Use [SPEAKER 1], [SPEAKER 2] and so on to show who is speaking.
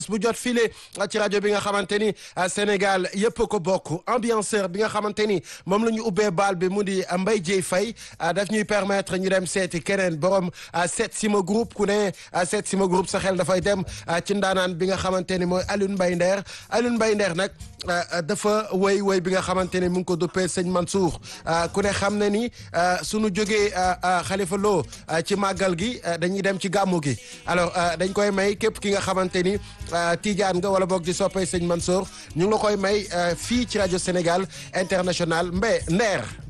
[SPEAKER 1] bu jot file ci rajo bi nga xamante ni Sénégal yëpp ko bokk ambianceur bi nga xamante ni moom la ñu ubbee baal bi mu di Mbaye Dieye Faye daf ñuy permettre ñu dem seeti keneen borom seet sima groupe ku ne seet sima groupe sa xel dafay dem ci ndaanaan bi nga xamante ni mooy Alioune Mbaye Nder Alioune Mbaye Nder nag dafa woy woy bi nga xamante ni mu ngi ko duppee sëñ Mansour ku ne xam ne ni suñu jógee Khalifa Lo ci màggal gi dañuy dem ci gàmmu gi alors dañ koy may képp ki nga xamante ni Tidiane nga wala boog di soppay sëñ Mansour ñu ngi la koy may fii ci rajo Sénégal international Mbaye Nder